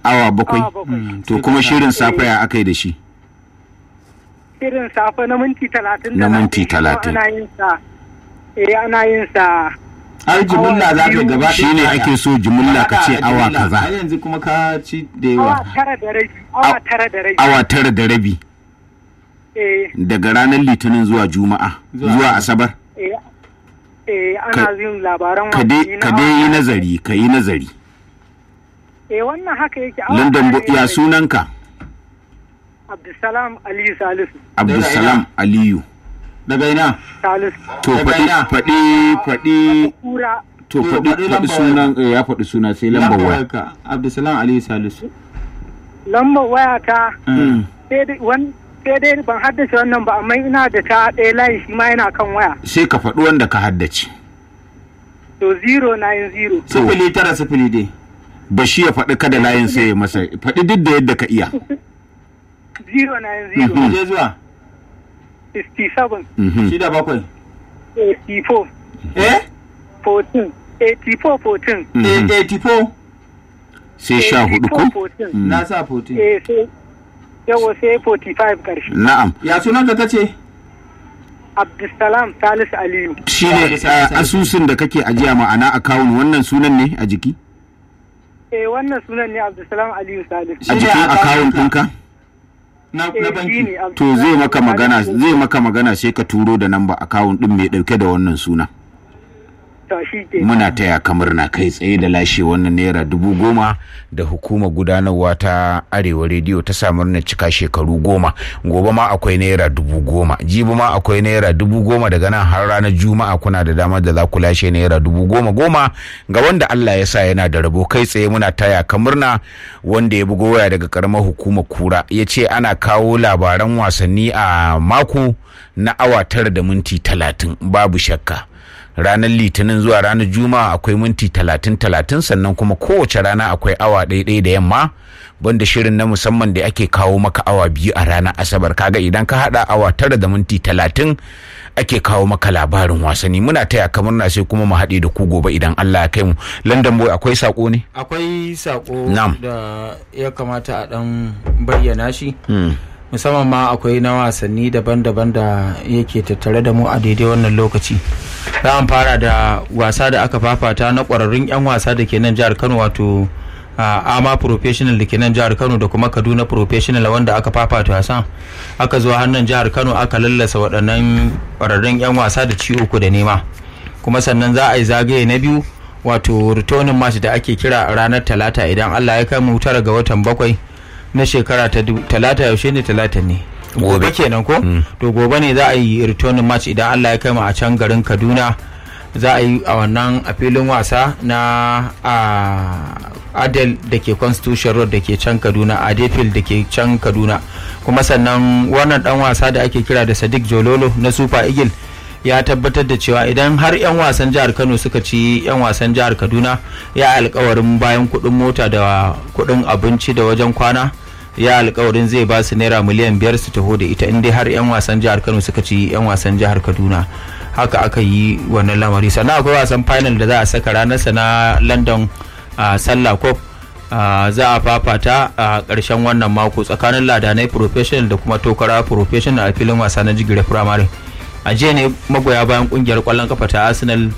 awa bakwai Awa bakwai. to kuma shirin safe ya aka yi da shi irin safe na minti talatin Na da minti shi kuma talatin. ana yin sa eh ana yin sa ai jimilla za ka gaba shi ne ake so jimilla ka ce awa kaza ai yanzu kuma ka ci da awa yawa tara da rabi awa tara da rabi awa tara da rabi eh daga ranar litinin zuwa juma'a Zuwa zuwa asabar eh eh ana yin labaran ka dai wasanni na ka dai yi awa- nazari ka yi nazari eh wannan haka yake awa london tara bo- ne ya da sunanka Abdulsalam Aliyu Salisu abdulsalam aliyu daga ina Salisu to Daga faɗi ina? faɗi faɗi kura to To, faɗi faɗi faɗi lambar sunan eh, ya faɗi suna sai lambar waya wayarka abdulsalam aliyu salisu lambar waya ta Mm. sai dai wan- sai dai ban haddace wannan ba amma ina da ta ɗaya layi shi ma yana kan waya sai ka faɗi wanda ka haddace to 090 sifili tara sifili dai ba shi ya faɗi kada layin sai ya masa faɗi duk da yadda ka iya 090 je zuwa 67 Mhm. shida bakwai 84 eh 14 84 14 Mhm. 84 sai sha hudu ko 14 Mm. na sa 14 eh sai yawa sai 45 ƙarshe na'am ya sunan ka kace Abdulsalam Salisu Aliyu shi ne asusun da kake ajiya ma'ana akawun wannan sunan ne a jiki eh wannan sunan ne Abdulsalam Aliyu Salisu a Shi ne jikin akawun akawun ka? ɗinka na eh na shi banki ne to zai Abdulsalam maka magana Salisu. zai maka magana sai ka turo da namba akawun ɗin mai ɗauke da wannan suna to shi ke muna taya ka murna kai tsaye da lashe wannan naira dubu goma da hukumar gudanarwa ta arewa rediyo ta sa murnar cika shekaru goma gobe ma akwai naira dubu goma jibi ma akwai naira dubu goma daga nan har ranar juma'a kuna da damar da za ku lashe naira dubu goma goma ga wanda allah ya sa yana da rabo kai tsaye muna taya ka murna wanda ya bugo waya daga karamar hukumar kura ya ce ana kawo labaran wasanni a mako na awa tara da minti talatin babu shakka ranar litinin zuwa ranar juma'a akwai minti talatin talatin sannan kuma kowace rana akwai awa ɗaya da yamma banda shirin na musamman da ake kawo maka awa biyu a ranar asabar kaga idan ka hada awa tara da minti talatin ake kawo maka labarin wasanni muna taya kamar na sai kuma mu haɗe da ku gobe idan Allah ya kai mu London boy akwai sako ne akwai sako Na'am. da ya kamata a dan bayyana shi musamman ma akwai na wasanni daban-daban da yake tattare da mu a daidai wannan lokaci za mu fara da wasa da aka fafata na ƙwararrun 'yan wasa da ke nan jihar kano wato a ama professional da ke nan jihar kano da kuma kaduna professional wanda aka fafata wasan aka zo hannun jihar kano aka lallasa waɗannan ƙwararrun 'yan wasa da ci uku da nema kuma sannan za a yi zagaye na biyu wato returning match da ake kira a ranar talata idan allah ya kai mu tara ga watan bakwai na shekara ta du- talata yaushe ne talata ne gobe kenan ko to gobe ne za a yi returning match idan allah ya kai mu a can garin kaduna za a yi a wannan a filin wasa na a adel da ke constitution road da ke can kaduna adefil da ke can kaduna kuma sannan wannan dan wasa da ake kira da sadiq jololo na super eagle ya tabbatar da cewa idan har 'yan wasan jihar kano suka ci 'yan wasan jihar kaduna ya alkawarin bayan kudin mota da kudin abinci da wajen kwana ya alkawarin zai ba su naira miliyan biyar su taho da ita inda har 'yan wasan jihar kano suka ci 'yan wasan jihar kaduna haka aka yi wannan lamari sannan akwai wasan final da za a saka ranarsa na london a sallah cup Uh, za a fafata a ƙarshen wannan mako tsakanin ladanai professional da kuma tokara professional a filin wasa na jigire primary a jiya ne magoya bayan kungiyar kwallon kafa ta arsenal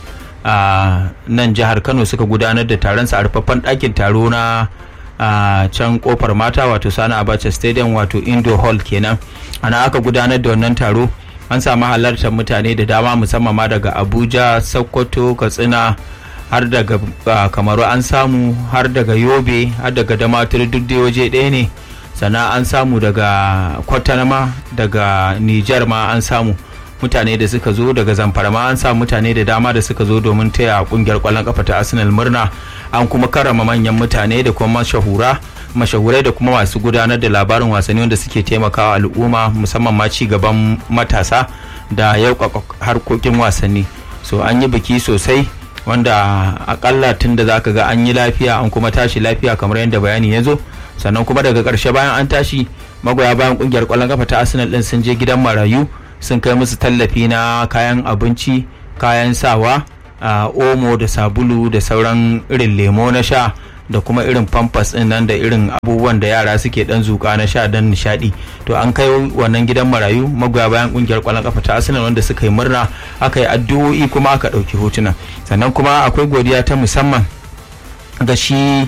a nan jihar kano suka gudanar da taron sa a rufaffen ɗakin taro na a can kofar mata wato sani abacha stadium wato indo hall kenan ana aka gudanar da wannan taro an samu halartar mutane da dama musamman ma daga abuja sokoto katsina har daga ah, kamaru an samu har daga yobe har daga damatur duk dai waje ɗaya ne sannan an samu daga kwatanama daga nijar ma an samu mutane da suka zo daga zamfara ma an samu mutane da dama da suka zo domin taya kungiyar kwallon kafa ta arsenal murna an kuma karrama manyan mutane da kuma mashahura mashahurai da kuma masu gudanar da labarin wasanni wanda suke taimakawa al'umma musamman ma ci gaban matasa da yauƙaƙa harkokin wasanni so an yi biki sosai wanda akalla tun da zaka ga an yi lafiya an kuma tashi lafiya kamar yadda bayani ya zo sannan kuma daga ƙarshe bayan an tashi magoya bayan kungiyar ƙwallon kafa ta arsenal din sun je gidan marayu sun kai musu tallafi na kayan abinci kayan sawa a omo da sabulu da sauran irin lemo na sha da kuma irin pampers din nan da irin abubuwan da yara suke dan zuka na sha dan nishadi to an kai wannan gidan marayu magoya bayan kungiyar kwallon kafa ta Arsenal wanda suka yi murna aka yi addu'o'i kuma aka dauki hotuna sannan kuma akwai godiya ta musamman ga shi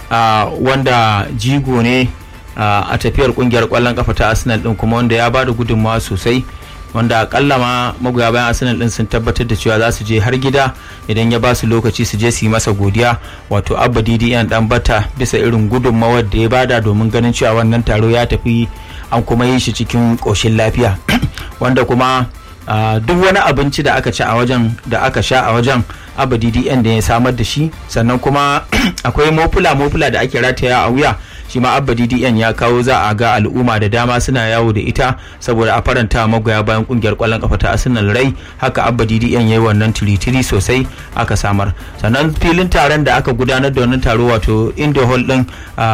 wanda jigo ne a tafiyar kungiyar kwallon kafa ta Arsenal din kuma wanda ya bada gudunmawa sosai wanda akalla ma magoya bayan arsenal din sun tabbatar da cewa za su je har gida idan ya ba su lokaci su je su yi masa godiya wato abba ddn dan bata bisa irin gudunmawar da ya bada domin ganin cewa wannan taro ya tafi an kuma yi shi cikin ƙoshin lafiya wanda kuma duk wani abinci da aka ci a wajen da aka sha a wajen abba ddn da ya samar da shi sannan kuma akwai mofula mofula da ake rataya a wuya shi ma abba ddn ya kawo za a ga al'umma da dama suna yawo da ita saboda a faranta magoya bayan kungiyar kwallon kafa ta arsenal rai haka abba ddn ya yi wannan tiritiri sosai aka samar sannan filin taron da aka gudanar da wannan taro wato indo hall din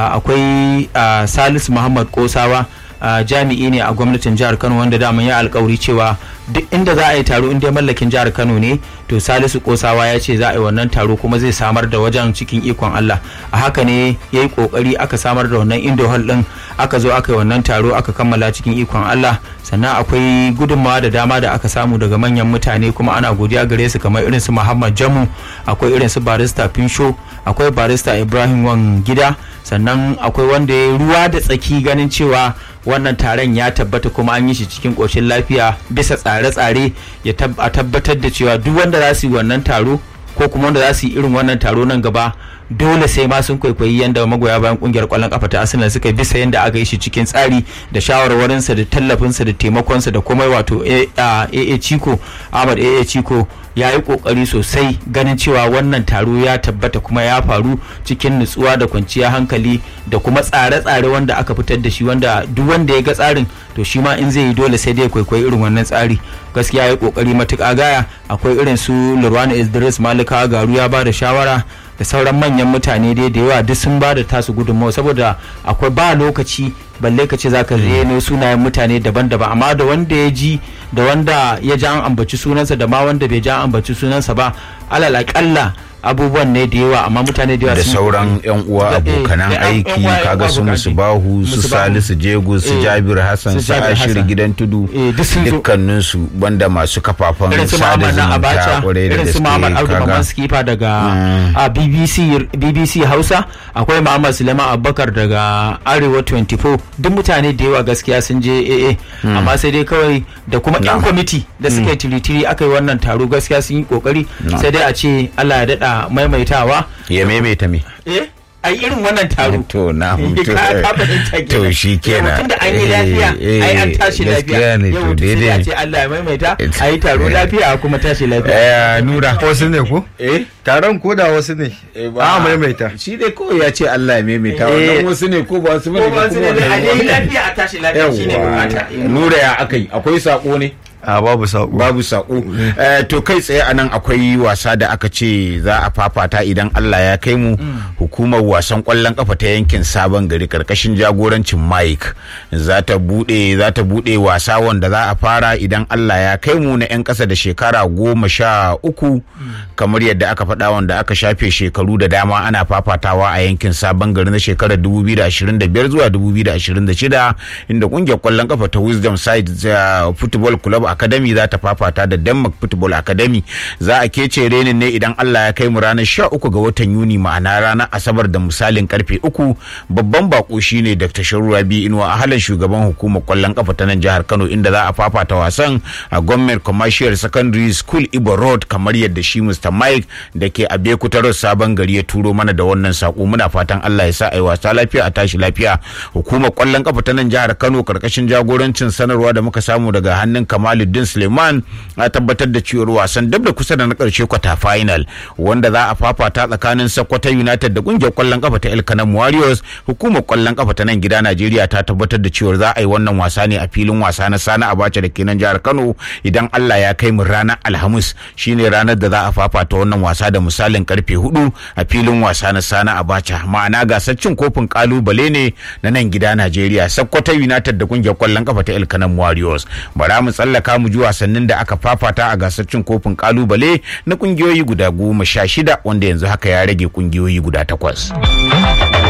akwai salisu muhammad kosawa Uh, jami'i ne a gwamnatin jihar kano wanda daman ya alkawari cewa duk inda za a yi taro inda mallakin jihar kano ne to salisu kosawa ya ce za a yi wannan taro kuma zai samar da wajen cikin ikon allah a haka ne ya yi kokari aka samar da wannan indo hall din aka zo aka yi wannan taro aka kammala cikin ikon allah sannan akwai gudunmawa da dama da aka samu daga manyan mutane kuma ana godiya gare su kamar irin su muhammad jamu akwai irin su barista finsho akwai barista ibrahim wan gida sannan akwai wanda ya ruwa da tsaki ganin cewa wannan taron ya tabbata kuma an yi shi cikin ƙoshin lafiya bisa tsare-tsare ya tabbatar da cewa duk wanda za su yi wannan taro ko kuma wanda za su yi irin wannan taro nan gaba dole sai ma sun kwaikwayi yadda magoya bayan kungiyar kwallon kafa ta arsenal suka bisa yadda aka yi shi cikin tsari da shawarwarinsa da tallafinsa da taimakonsa da komai wato aa chico ahmad aa chico ya yi kokari sosai ganin cewa wannan taro ya tabbata kuma ya faru cikin nutsuwa da kwanciya hankali da kuma tsare-tsare wanda aka fitar da shi wanda duk wanda ya ga tsarin to shi ma in zai yi dole sai dai kwaikwayi irin wannan tsari gaskiya ya yi kokari matuƙa gaya akwai irin su lurwana idris malika garu ya ba da shawara da sauran manyan mutane dai da yawa duk sun ba da tasu gudunmawa saboda akwai ba lokaci balle ka ce za ka reno sunayen mutane daban-daban amma da wanda ya ji da wanda ya ji an ambaci sunansa da ma wanda bai ji an ambaci sunansa ba alal akalla abubuwan ne da yawa amma mutane da yawa da sun- sauran yan uwa Da- eh, abokanan da yan- aiki yan uwa- yan kaga uwa su abokan musu aiki. bahu su Musu Bahu. salisu jegus su Eh, jabir hassan su su Jabir ashir Hassan. gidan tudu Eh, duk sun zo. dukkaninsu banda masu kafafen irin su sada Muhammad na zumunta Abacha kwarai da irin su gaske Muhammad Audu kaga Maman Skifa daga Mm. a BBC BBC Hausa akwai Muhammad Suleiman Abubakar daga Arewa 24 duk mutane da yawa gaskiya sun je AA amma sai dai kawai da kuma yan Na'am. kwamiti da suka yi tiritiri aka yi wannan taro gaskiya sun yi kokari sai dai a ce Allah ya dada maimaitawa ya maimaita me eh ai irin wannan taro to na Ka- ka fahimta kenan. to shi kenan Yau, tunda an yi lafiya Eh, ai an eh, tashi lafiya gaskiya ne yau to sai dai a daidai ce Allah ya maimaita It's- a yi taro lafiya a kuma tashi lafiya eh nura wasu ne ko eh taron ko da wasu ne a maimaita shi dai kawai ya ce Allah ya maimaita Eh. wannan wasu ne ko ba su bane ko ba su ne kuma a wannan- yi lafiya a tashi lafiya shine bukata Yawwa. nura ya akai akwai sako ne a babu saƙo babu sako Eh, to kai tsaye anan akwai wasa da aka ce za a fafata idan Allah ya kai mu hukumar wasan kwallon kafa ta yankin sabon gari karkashin jagorancin Mike za ta bude za ta bude wasa wanda za a fara idan Allah ya kai mu na yan kasa da shekara goma sha uku kamar yadda aka faɗa wanda aka shafe shekaru da dama ana fafatawa a yankin sabon gari na shekarar 2025 zuwa 2026 inda kungiyar kwallon kafa ta Wisdom Side uh, Football Club Academy za ta fafata da Denmark Football Academy za a kece renin ne idan Allah ya kai mu ranar 13 ga watan Yuni ma'ana ranar Asabar da misalin karfe uku babban bako shine Dr. Sharu Rabi Inuwa a halin shugaban hukumar kwallon kafa ta nan jihar Kano inda za a fafata wasan a Government Commercial Secondary School Ibo Road kamar yadda shi Mr. Mike da ke a Bekutarar sabon gari ya turo mana da wannan sako muna fatan Allah ya sa ai wasa lafiya a tashi lafiya hukumar kwallon kafa ta nan jihar Kano karkashin jagorancin sanarwa da muka samu daga hannun Kamaluddin Suleiman a tabbatar da cewar wasan dab da kusa da na karshe kwata final wanda za a fafata tsakanin Sokoto United da kungiyar kwallon kafa ta El Kanam Warriors hukumar kwallon kafa ta nan gida Najeriya ta tabbatar da cewar za a yi wannan wasa ne a filin wasa na Sani Abacha da ke nan jihar Kano idan Allah ya kai mu ranar Alhamis shine ranar da za a fafata fafata wannan wasa da misalin karfe hudu a filin wasa na sana abacha ma'ana gasar cin kofin kalubale ne na nan gida najeriya sakkwato united da kungiyar kwallon kafa ta elkanan warriors bara mu tsallaka mu ji wasannin da aka fafata a gasar cin kofin kalubale na kungiyoyi guda goma sha shida wanda yanzu haka ya rage kungiyoyi guda takwas